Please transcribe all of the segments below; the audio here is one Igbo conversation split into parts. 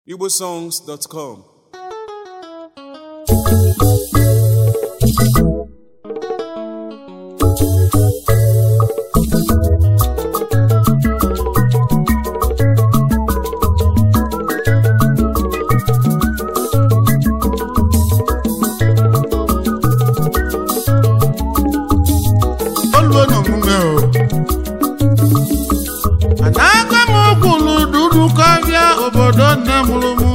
igbosongs.com oluo n'omume o anaga m okwulu dudu kọbịa obodo nne mụrụ mụ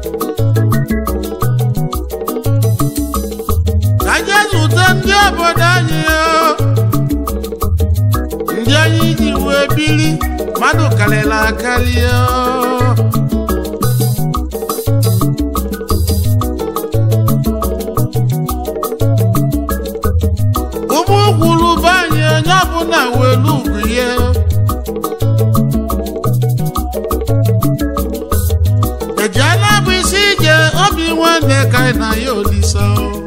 ka je zute ndị obodo anyị o ndị anyị ji wee biri mmadụ karịrị akarị o ụmụ gwuru be anyị onye ọbụla welu ugwu ihe ejiela bụ isi ije obi nwanne ka anyị na ya olisa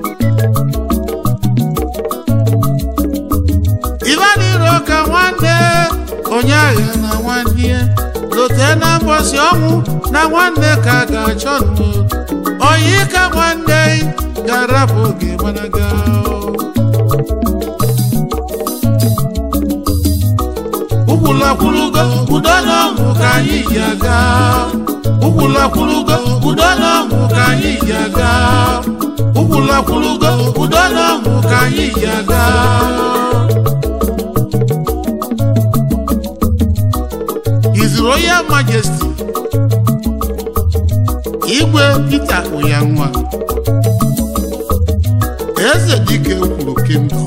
ibaniro ka nwanne onye agha na nwanne ya lote na mbọsi ọnwụ na nwanne ka a ga-achọ nụ oyi ka nwanne ga-arapụ oge gbanaga ukwulakwulugo udo na ọṅụ ka anyị ji aga ukwulakwulugo udo na ọṅụ ka anyị ji aga ukwulakwulugo udo na ọṅụ ka anyị ji aga His Royal Majesty Igwe Peter Oyanwa Eze dike kwuru kingdom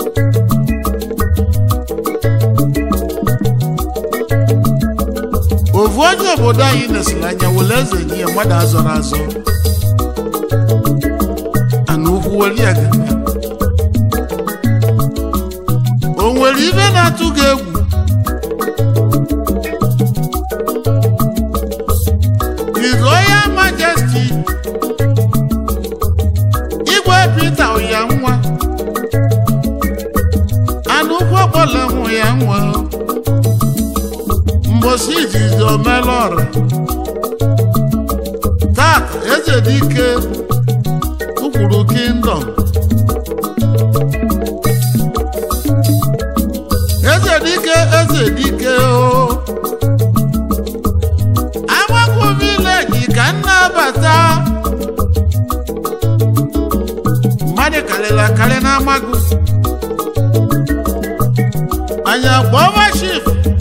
ofu onye obodo anyị nesịrị anya were eze nye ya mmadụ azọrọ azọ ana ukwu were ya gana o nwere ibe na-atụ gị egwu His Royal Majesty Igwe Peter Oyanwa ana ukwu ọkpọla nwụ ya nwa mbosi izizi omela ọra tata eze dike ụkwuru kingdom eze dike eze dike o agbakọ vileji ka m na-abata mmadụ karịrị akarị na amagụ anyị akpọma shif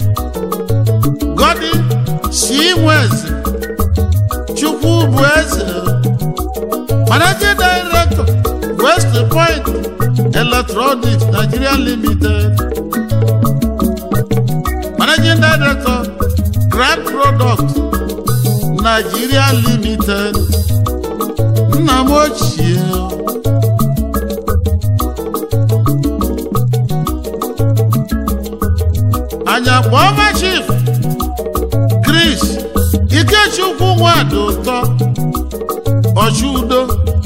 Godi si nweze Chukwu bụ eze Managing Director West Point Electronics Nigeria Limited Managing Director Grand Product Nigeria Limited nna m ochie anya kpọma chief Chris Ikechukwu nwadị ụtọ ọchị udo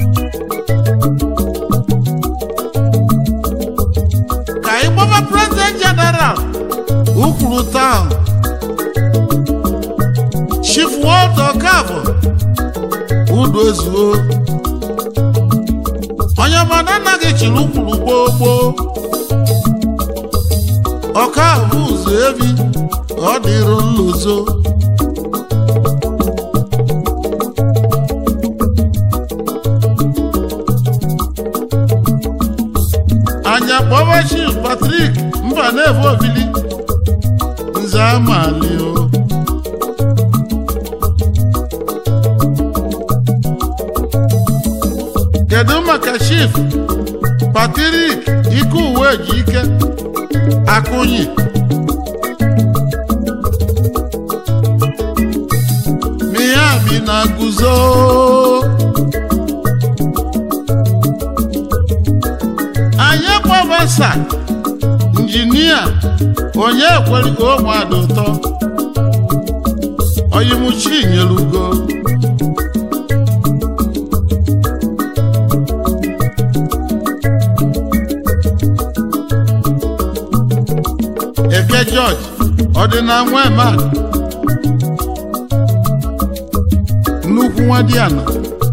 ka anyị gbaba president general ukwuru taụn chief Walter Okafọ udo ezuo onye mana anaghị chiri ukwuru gboo gboo ọka ahụ ụzọ ebi ọ dịrụ nlozo anya kpọba chief Patrick mba na-efe obili nze amali o kedu maka chief Patrick ike uwe ji ike akụnyi miami na guzo anyị kpọbasa injinia onye kwere ka ụmụada ụtọ oyimuchi nyere ugo eke George ọ dị na nwa emak nnukwu nwa dị ana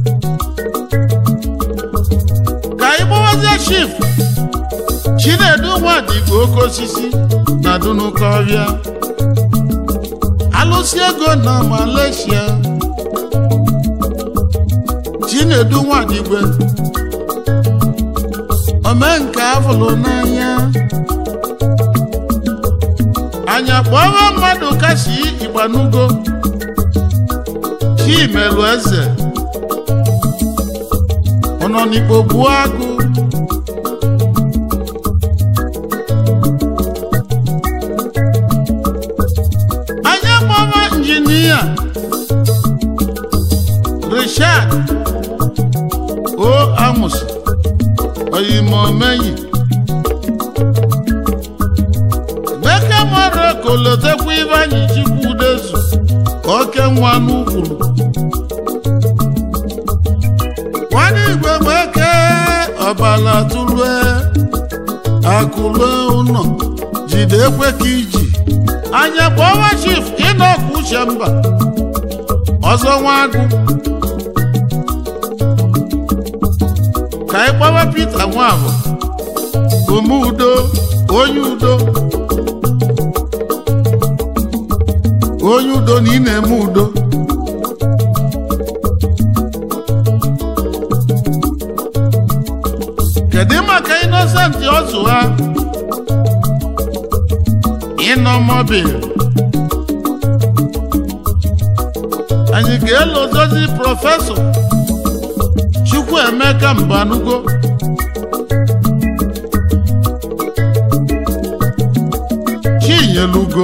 ka anyị gbawazie chief chinedu nwadigbo oke osisi na dunuka ọhịa alụsị ego na malaysia chinedu nwadigwe omenka afụlụ n'anya anya kpọrọ mmadụ kasi igbanugo chimelu eze ọnọ n'igbo gbuo agụ anya kpọrọ injinia richard o amus oyimomeyi Beke mara kolotekwa ibe anyị chikwu udezu oke nwa n'ukwuru nwanne igwe gbeke ọbala tụlue akụlue ụlọ jide ekwe ka iji anya kpọwa chif ịnọkwu uche mba ọzọ nwa agụ ka anyị kpọwa Pita Nwabụ ome udo onye udo onye udo na ị na-eme udo kedu maka Innocent ọzụ ha ịnọ mobil anyị ga-elozozi prọfesọ Chukwuemeka Mbanugo Chinyelugo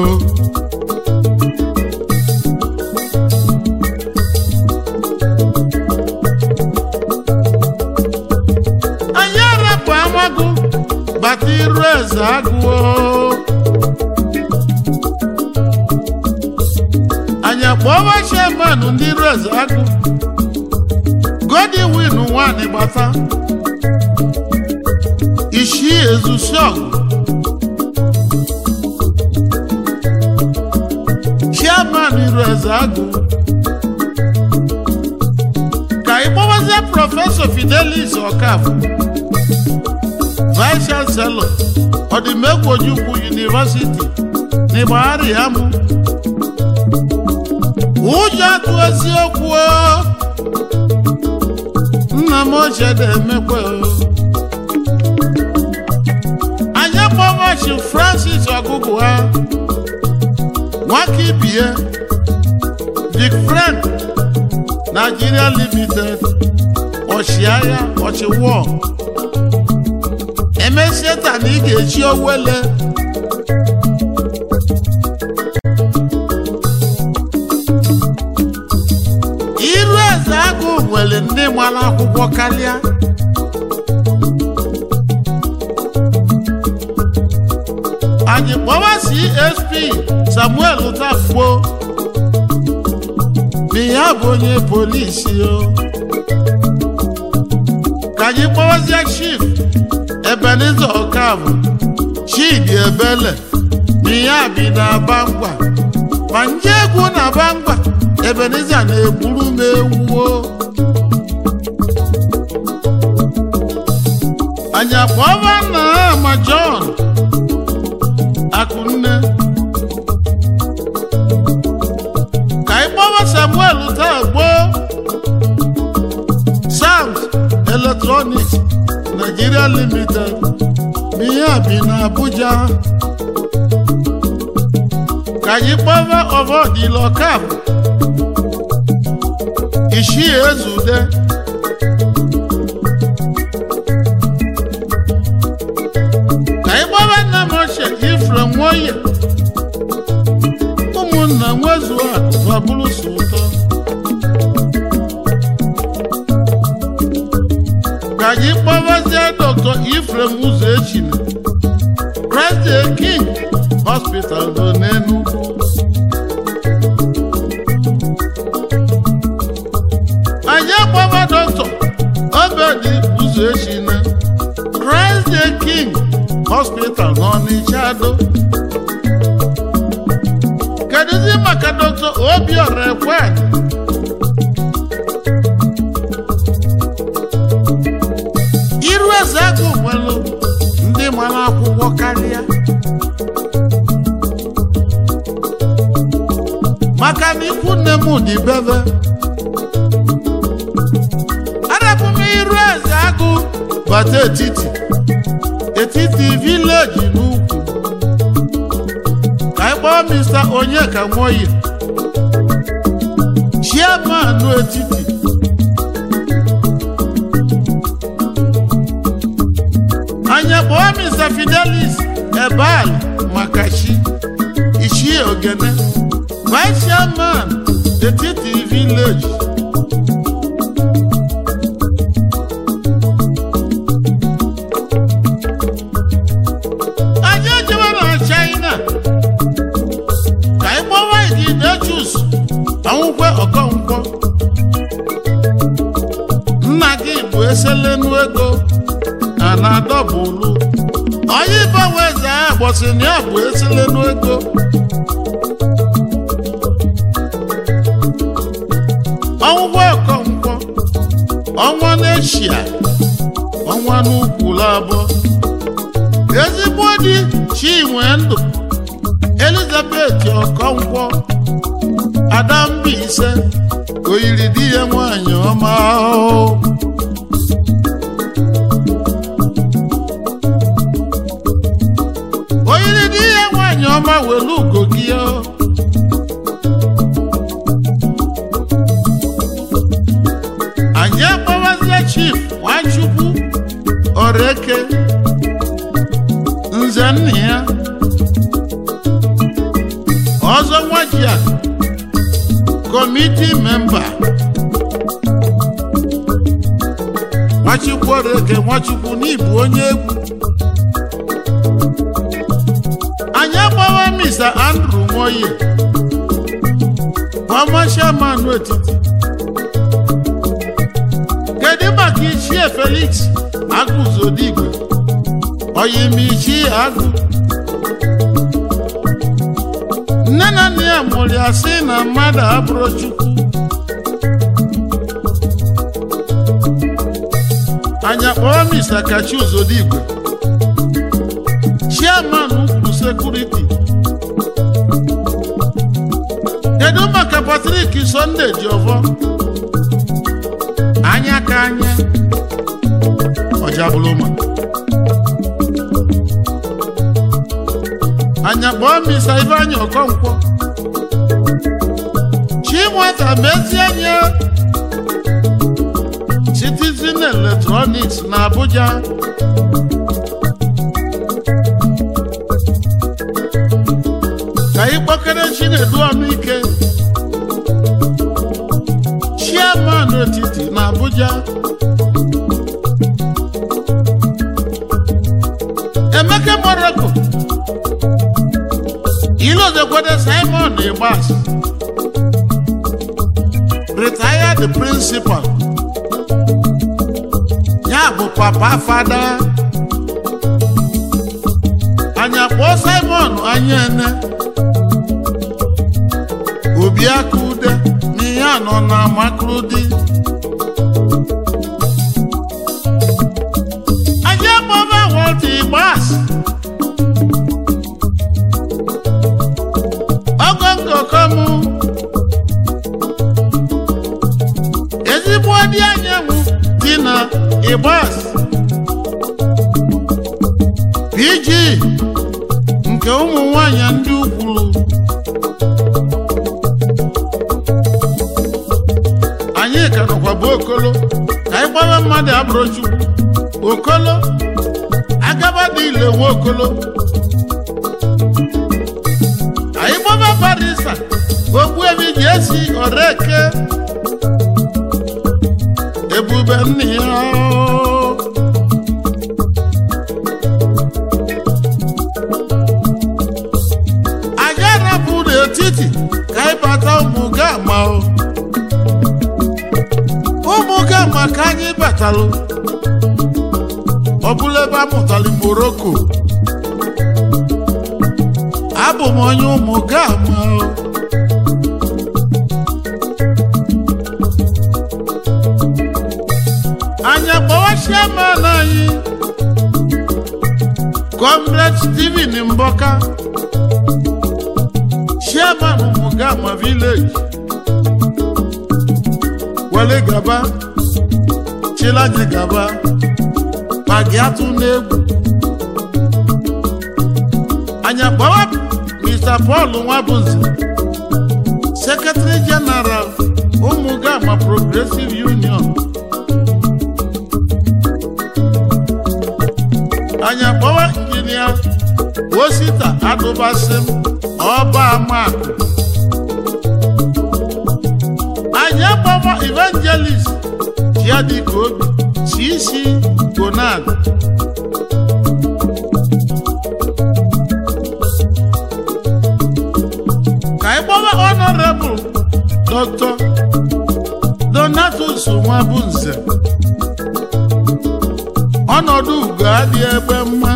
anyị arapụ amagụ bata iru eze agụọ anyị akpọwa chairman ndị iru eze agụ Godwin nwanyị gbata ishi ezusiọgụ chairman iru eze agụ ka ị gbawazie prọfesọ Fidelis Ọkafọ vice chancellor ọdịmegwu Ojukwu University n'Ịgbagharị Amụ ụjọ atụ eziokwu o. nna m ochie na-emekwa o. anyị akpọmachi Francis ọgụgụ ha nwaka ibie Big Friend Nigeria Limited ọchịagha ọchịwọ emesie taa na ị ga-echi owele iru eze agụ nwere ndị gbara akwụkwọ karịa anyị kpọwa CSP Samuel Utafo na ya bụ onye polisi o ka anyị kpọwazie chief Ebenezer Ọkafọ Chidi Ebele na ya bi na Bangwa ma nje egwu na Bangwa Ebenezer na-egburu m ewuo anyị akpọba nna ha ma John Akunne ka anyị kpọba Samuel taa gboo Sams Electronics Nigeria Limited n'ihe a bi na Abuja ka anyị kpọba Ọvọdịla Ọkafọ Ishi Ezude ka anyị gbaba nna m ochie Ifrem Nwoye ụmụnna nwezuo akụ ma bụrụ so ụtọ ka anyị kpọbazie Dr. Ifrem ụzọ echina Christ the King Hospital nọ n'Enugu anyị akpọba Dr. Obedi ụzọ echina Christ the King Hospital n'Ọnịchado kedụzi maka Dr. Obiora Ekwe dị bebe arapụ m iru eze agụ bata etiti etiti vileji n'ukwu ka anyị kpọọ mista onyeka nwoyi chairman etiti anya kpọọ mr fidelis ebal makachi ichie ogene vice chairman etiti village anyị ejebe na china ka anyị kpọwa ididechus anwụkwe ọkọnkwọ nna gị bụ eselenu ego a na-adọbụlu onye ịbanwe eze ahụ gbọsị na ya bụ eselenu ego ọnwụgwọ ọkọnkwọ ọnwa n'eshia ọnwa n'ukwu labọ ezigbo di chinwe ndụ elizabeth ọkọnkwọ ada Mbaise oyiri di ya nwanyị ọma ahụ oyiri di ya nwanyị ọma welu ugo gị ọ. anyị akpọwazie chief nwachukwu oreke nze nna ya ọzọ nwajia kọmiti memba nwachukwu oreke nwachukwu n'ịbụ onye egwu anyị agbawa mr andrew nwoye ọma chairman etiti kedu maka ichie felix agụzodigwe oyimichi agụ nne na nna ya mụrụ ya sị na mmadụ abụrụ chukwu anya kpọrọ mr kachi uzodigwe chairman ukwu sekuriti kedu maka patrik sonde jiọvọ anya ka anya ọjabụlụma anya kpọọ misa ifeanyị ọkọnkwọ chinweta mezie anya citizen electronics na abuja ka ị kpọkere chinedu ọnụ ike chairman etiti na abuja emeka morocco ilozekwede simon igbas retired principal ya bụ papa fada anya kpọọ simon anya ene obi aka ude n'ihe anọ na makrudi aja kpọba wọlta igbas ọgọngọkọmụ ezigbo dị anyanwụ dị na igbas pg nke ụmụ nwanyị ndị ukwuru anyị ka nọkwa bụ okolo ka anyị gbawa mmadụ abụrụ chukwu okolo agaba dị ile nwe okolo anyị gbaba barisa ogbuebi ji esi oreke ebube nna ya anyị arapụ n'etiti ka anyị bata ụmụ gama o ụmụ gama ka anyị batalụ ọ bụla ebe a mụtara moroko abụ m onye ụmụ gama o anya kpọwa chairman anyị comrade steven mbọka chairman ụmụ gama village were gaba chịla anyị gaba ma gị atụ n'egwu anyị akpọwa mr paul nwabụzi sekretary general ụmụgama progressive union anyị akpọwa injinia osita adụbasịm ọba amakụ anyị akpọwa evangelist chiadika obi cc gonad ka anyị gbawa honorable dr donatus nwabunze ọnọdụ ugo adị ebe mma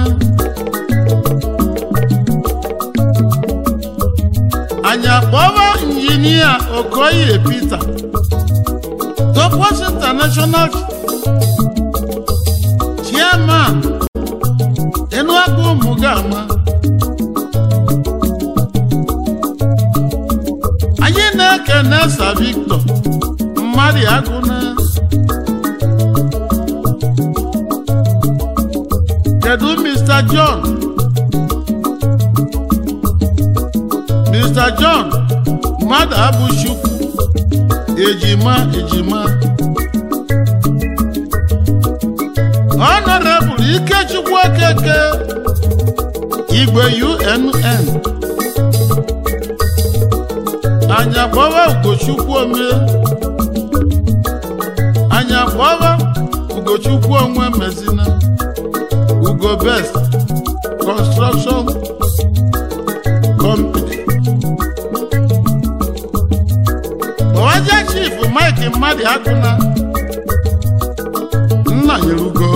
anyị akpọwa injinia okoye peter topos international chairman enuagu ụmụgama anyị na-ekene sa victor mmadụ agụna kedu mr john mr john mmadụ abụchukwu ejima ejima honorable ikechukwu okeke igwe unn anya kpọwa ugochukwu ome anya kpọwa ugochukwu onwe mezina ugo best construction company ọwaja chief mike mmadụ akụna nna nyerugo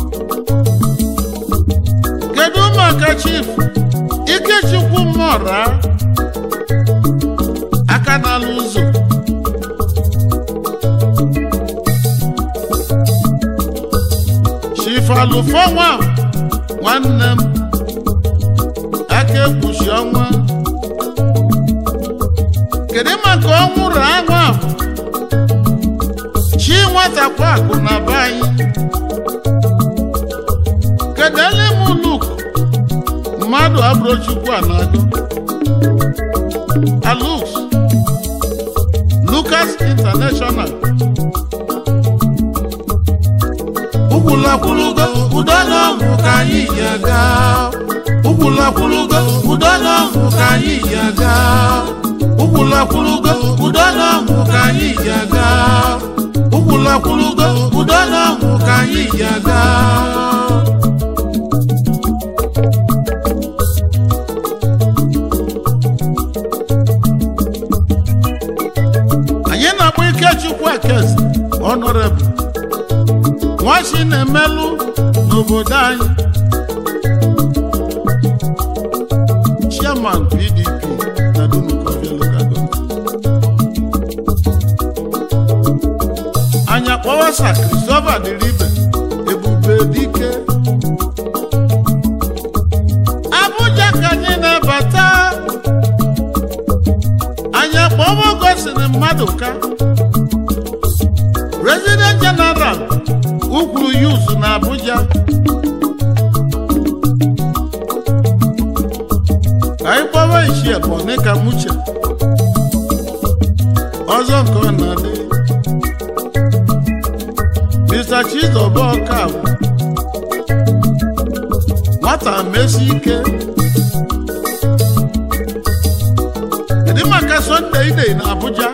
kedu maka chief ikechukwu mmọra aka n'ala ụzọ chief alụfọ nwa nwanne m aka ekpuchi ọnwa kedu maka ọnwụrụ aṅụ a chi nwatakwa akụ na be anyị kedu ele m luk mmadụ abụrụ chukwu a na-agụ alux lucas international ụkwụlakwụlụgo udo na ọṅụ ka anyị ji aga ụkwụlakwụlụgo udo na ọṅụ ka anyị ji aga ụkwụlakwụlụgo udo na ọṅụ ka anyị ji aga ụkwụlakwụlụgo udo na ọṅụ ka anyị ji aga anyị na-agba ikechukwu ekezi honorable nwachi na-emelụ n'obodo anyị chairman pdp na dunukọbịa local government anyị akpọwasa christopher diribe ebube dike abuja ka anyị na-abata anyị akpọwa gosiri mmadụ ka president general ukwuru yuzu na abuja ka anyị kpọwa ichie bọni ka muche ọzọ nke ọ na-adị mr chizoba ọkabụ nwata mesi ike kedu maka sọnde ide na abuja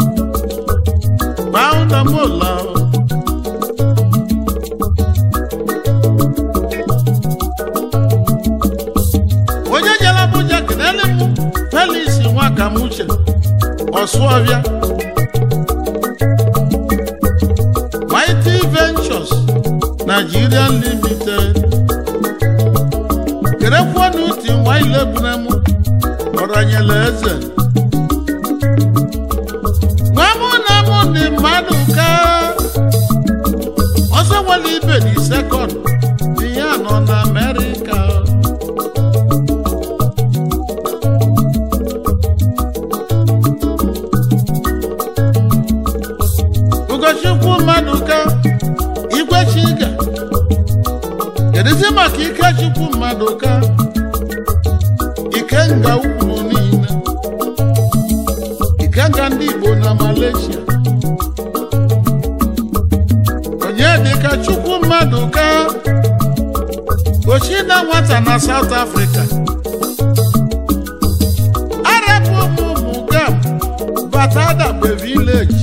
gbaụdamola onye jere abuja kenele m felis nwakamuche ọsụọbịa mighty ventures nigerian limited kerekwuo na uti nwa ilegbunemu ọranyela eze nwa mụ na mụ dị mmadụ ka ọsọ nwere ibe dị sekọnd dị ya nọ na amerịka ikechukwu mmadụ ka igwe chiga kedụzi maka ikechukwu mmadụ ka ikenga ukwu niile ikenga ndị igbo na malaysia onye dịka chukwu mmadụ ka ochi na nwata na south africa arapụ ụmụ ụmụ gam bata adagbe village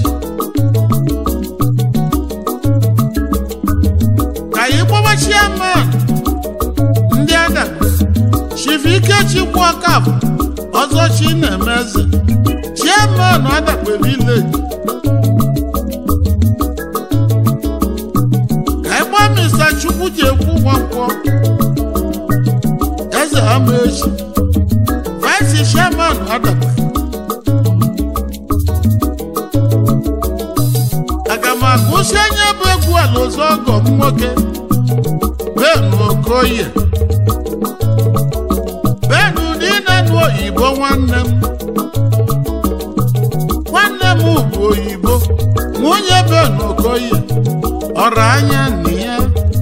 ka anyị gbawa chairman ndị adagbe chief ikechukwu ọkafọ ọzọ chi na-eme eze chairman adagbe village ka anyị gbaa mr chukwu ji ekwu nwankwọ eze ama echi vice chairman adagbe aga m agụsi anya bụ egwu ala ọzọ ọgọ m nwoke benu okoye benu niile nụ oyibo nwanne m nwanne m bụ oyibo nwunye benu okoye ọrụ anya nna ya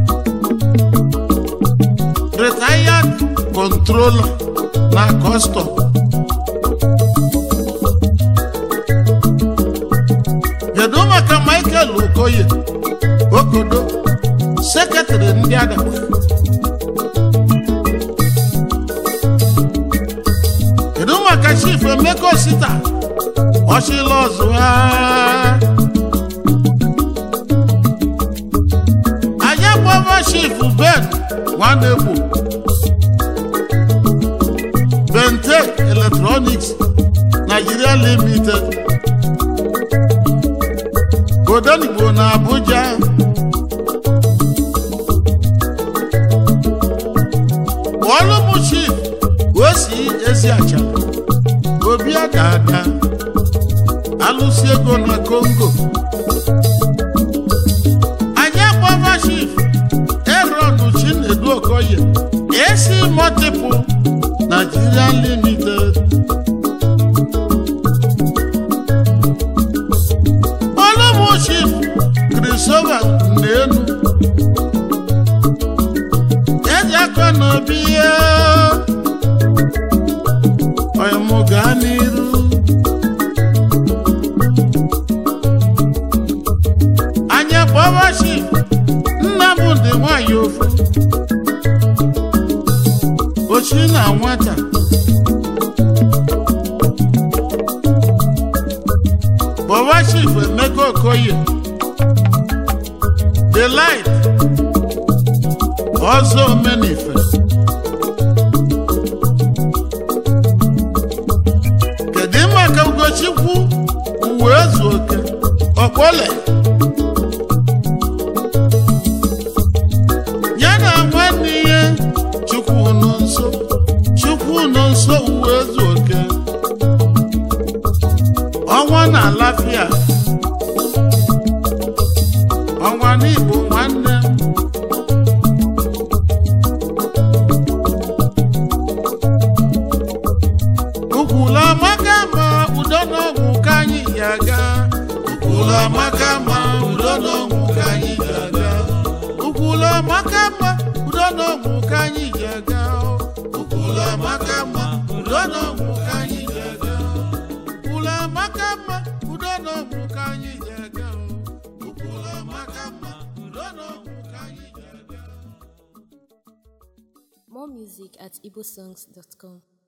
retired controller na custom kedu maka michael okoye okodo sekretrị ndị adagbe kedu maka chief emeka osita ọchịla ọzụ ha anyị agbaba chief ben nwanegbo bentec electronics nigeria limited odenigbo na abuja kpọọlụ m chief wee si ezi acha obi adada alụsi ego na congo anyị agbava chief eron chinedu okoye esi multiple nigeria limited ọlụmụ chief krisova n'elu eji aka n'obi ya ọyịmụ gaa n'iru anyị kpọba chief nnamdị nwanyị ofu ochi na nwata kpọba chief emeka okoye the light ọzọ omenife kedu maka ugochukwu uwe ezu oke ọkpọle ya na nwanne ihe chukwu nọ nso chukwu nọ nso uwe ezu oke ọnwa na alafia ọnwa n'igbo nwanne m ukwula amaka ma udo n'ọgwụ ka anyị ji aga ukwula amaka ma udo n'ọgwụ ka anyị ji aga ukwula amaka ma udo n'ọgwụ ka anyị ji aga ukwula amaka ma udo n'ọgwụ ka anyị ji aga ukwula amaka ma udo n'ọgwụ ka anyị ji aga ukwula amaka ma udo n'ọgwụ ka anyị ji aga More music at igbosongs.com.